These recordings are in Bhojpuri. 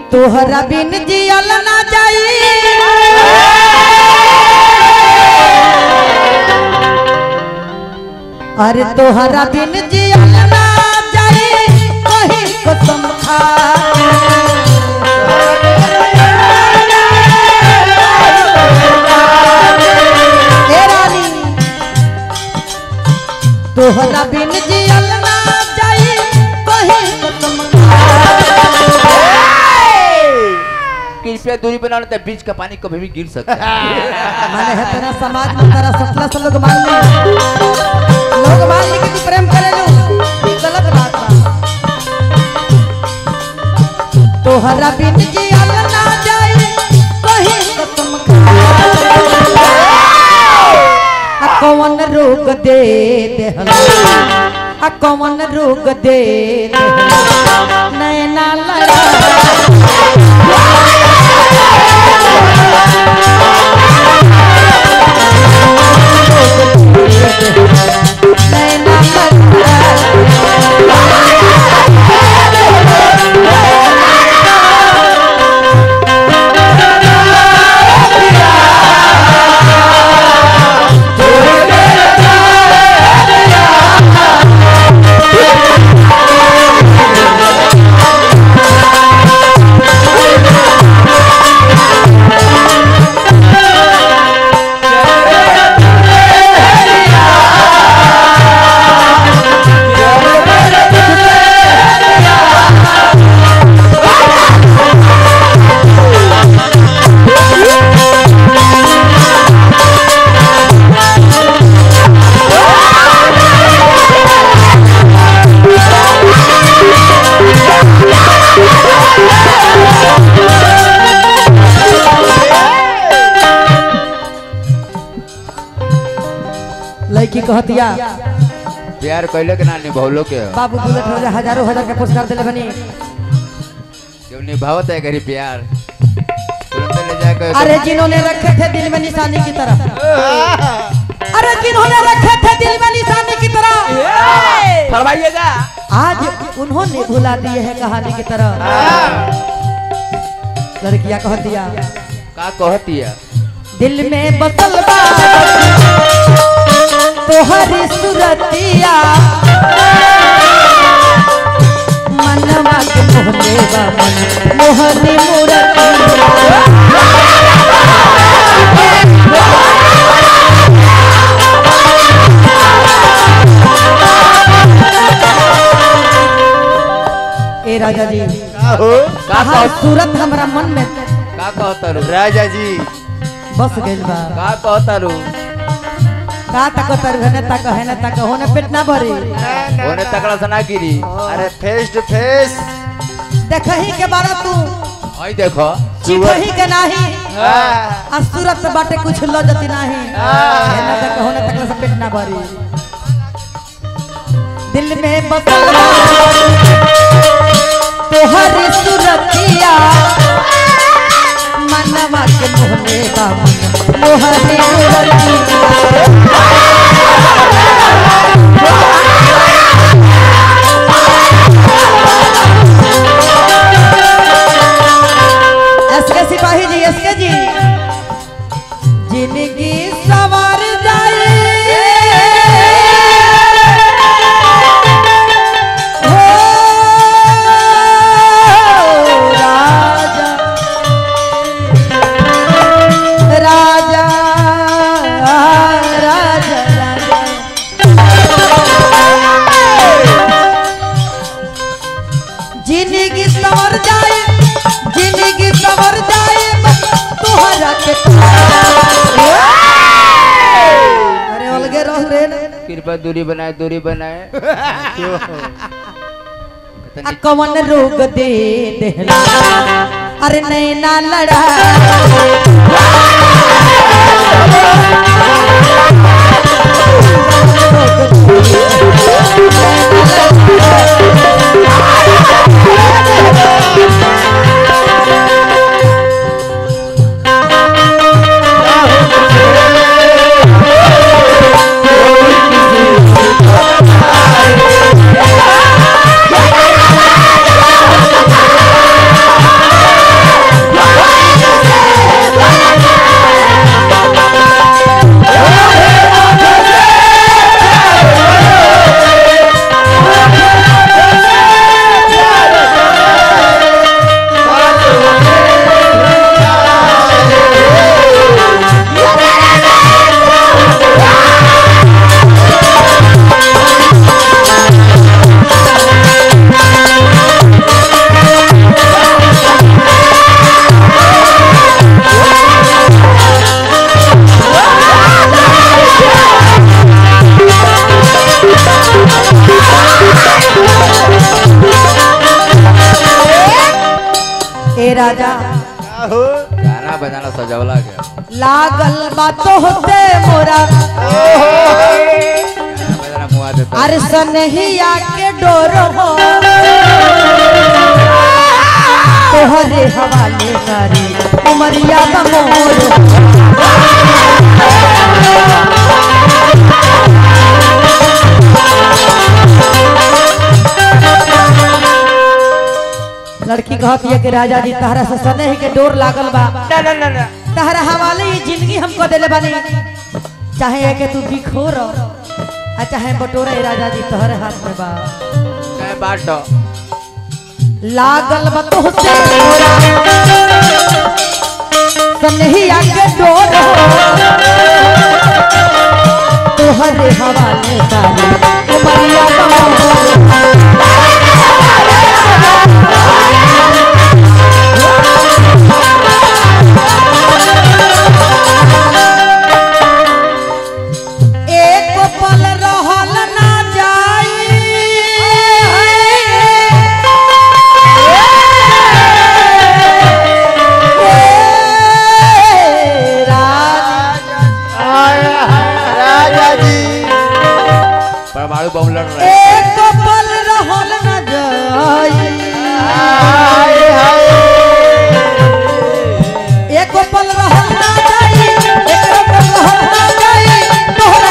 तोहरा बिन जियल ना जाई अरे तोहरा बिन जियल ना जाई कहीं कसम खा ए रानी तोहरा बिन जियल ना जाई कहीं कसम खा कृपया दूरी बनाना तो बीच का पानी कभी भी गिर सकता है माने है तेरा समाज में तेरा सपना से लोग मान ले लोग मान ले कि तू प्रेम करे लो ये गलत बात बा तोहरा बिन जियल ना जाई कहीं कसम खा आ कौन रोग दे देहला आ कौन रोग दे देहला नैना लड़ा नैना लड़ा लड़की कहतिया प्यार कैले के ना निभौलो के हो। बाबू बुलेट हो जा हजारों हजार के पुरस्कार दिले बनी जब निभावत है करी प्यार तुरंत ले जाकर अरे जिन्होंने रखे थे दिल में निशानी की तरह अरे जिन्होंने रखे थे दिल में निशानी की तरह फरमाइएगा आज उन्होंने भुला दिए हैं कहानी की तरह लड़कियां कहतिया का कहती है दिल में बसल बा तोहरी सुरतिया मनवा के मोहने बा मन मोहनी मूरतिया ए राजा जी का हो का कहा कह सूरत हमरा मन में का कहता रू राजा जी बस गइल बा का कहता रू का तक तर है तक है न तक होने पेट ना भरी ओने तकड़ा सना गिरी अरे फेस टू फेस देखही के बारा तू आई देखो चिखही के नाही आ सूरत बाटे कुछ लो जती नाही है न तक होने तक से पेट ना भरी दिल में बसल बा तोहरी सुरतिया मनवा के मोहने बा मन मोहनी मूरतिया एसके सिपाही जी एसके जी जिंदगी सवार जाए हो राजा राजा राजा राजा जिंदगी सवर जाए जिंदगी सवर जाए बस तोहरा के अरे अलगे रह रे कृपया दूरी बनाए दूरी बनाए आ कवन रोग दे देहला अरे नैना लड़ा Hey! ए राजा क्या हो गाना बजाना सजावला गया लागल बातो होते मोरा गाना बजाना मुआ देता अरे सनहिया के डोर हो तोहरे हवाले करी उमरिया बमोर लड़की कहती है कि राजा जी तहरा से सनेह के डोर लागल बा ना ना ना ना तहरा हवाले ये जिंदगी हमको देले बानी चाहे है कि तू बिखोर आ चाहे बटोरा ए राजा जी तोहरे हाथ में बा चाहे बाटो लागल बा तोहसे मोरा सनहिया के डोर हो तोहरे हवाले सारी उमरिया बमोर एक पल रहल ना जाई ए राजा आया है राजा जी परमाणु बम लड़ रहे एक पल रहल ना जाई हाय हाय एक पल रहल ना जाई एक पल रहल ना जाई तोहरा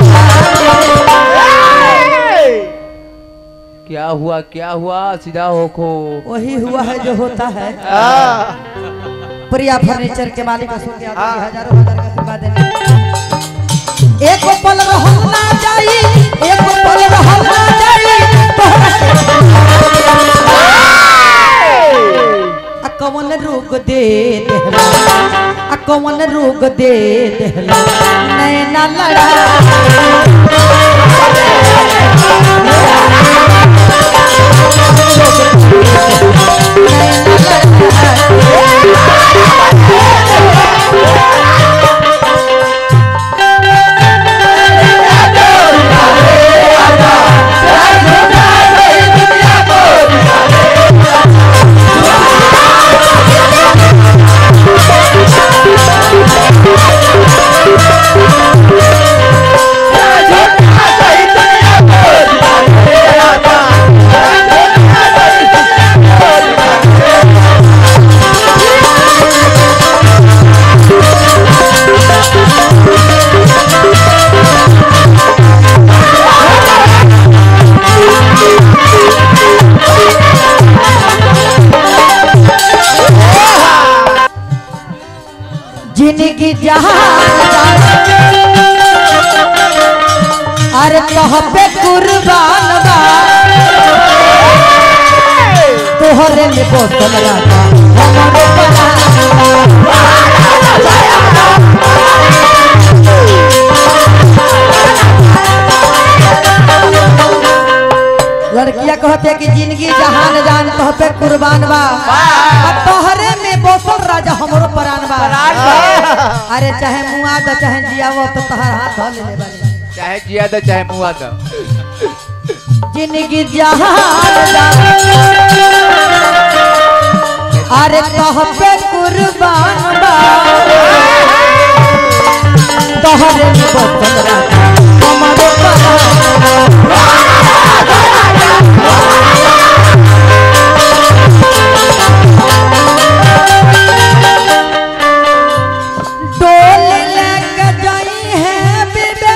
के क्या हुआ क्या हुआ सीधा होखो वही हुआ है जो होता है हाँ प्रिया फर्नीचर के मालिक अशोक यादव जी हजारों हजार का आशीर्वाद देने एक पल रहल ना जाई एक पल रहल ना जाई तोहरा के आ कौन रोग दे देहला आ कौन रोग दे देहला नैना लड़ा जिनकी जहान अरे कह पे कुर्बान बा तोहरे में बोतल राजा हमारे परान लड़कियां कहते कि जिंदगी जहान जान तोह पे कुर्बान बा अब तोहरे में बोतल राजा हमरो परान बा अरे चाहे मुआ दो चाहे जियावो तो तोहर हाथ धो ले बानी चाहे जिया दो चाहे मुआ दो जिंदगी जहान जान अरे कह पे कुर्बान बा तोहरे में बोतल राजा हमरो परान डोल लेके जाई है बिबे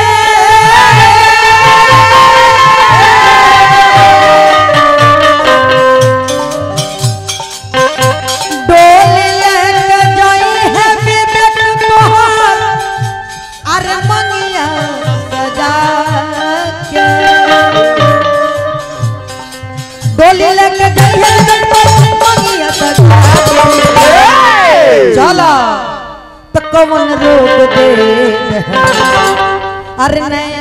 डोल लेके जाई है बिबे तोहर अरे मंगिया सजा के डोली लेके जाई है बिबे तोहर मंगिया सजा के चला तो कौन रोक दे अरे नया